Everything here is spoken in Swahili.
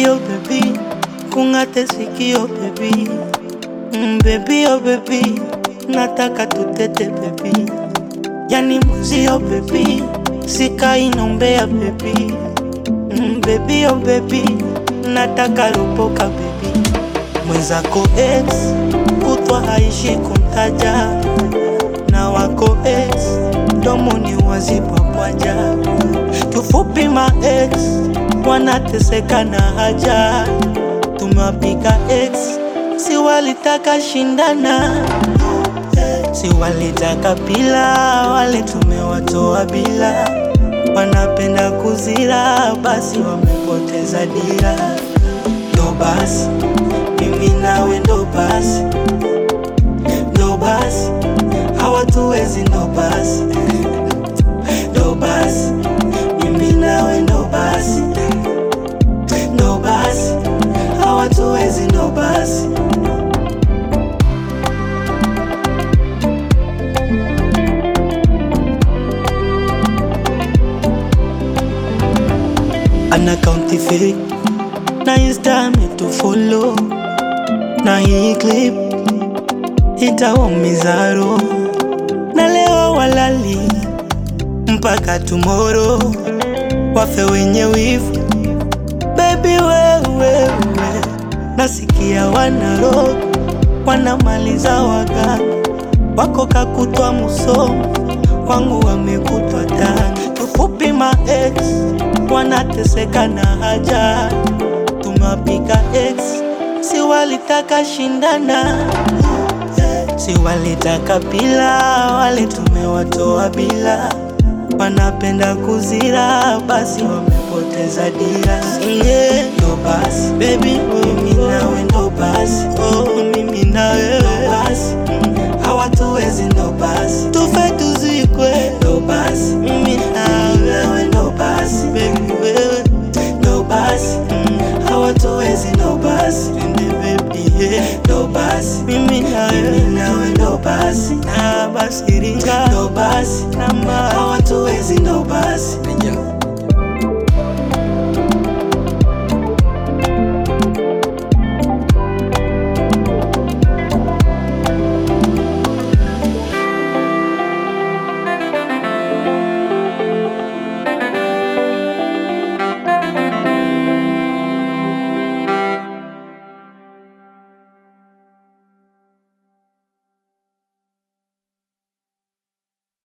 baby oh baby, kung'ate sikio baby, mm, baby oh baby, nataka tutete baby, yani muzio baby, sikai nombea baby, mm, baby oh baby, nataka ropoka baby, mwenzako ex kutwa haishi kumtaja na wako ex domoni wazipapwaja kifupi ma ex wanateseka na haja tumewapiga ex si walitaka shindana si walitaka bila wale tumewatoa bila wanapenda kuzira basi wamepoteza dira ndo basi mimi nawe ndo basi ndo basi hawatuwezi ndo basi ndo basi mimi nawe ndo basi ndo basi hawatuwezi ndo basi ana kaunti fake na insta ametufollow na hii clip itawaumiza roho na leo walali mpaka tomorrow wafe wenye wivu bebi wewewe nasikia wanaro wanamaliza waganga wako kakutwa musomo wangu wamekutwa tani tufupi ma ex wanateseka na haja tumewapiga ex si walitaka shindana si walitaka bila wale tumewatoa bila wanapenda kuzira basi wamepoteza dira yeah. ndo basi baby mimi nawe ndo basi oh, mimi nawe ndo basi mm. hawatuwezi ndo basi tufe tuzikwe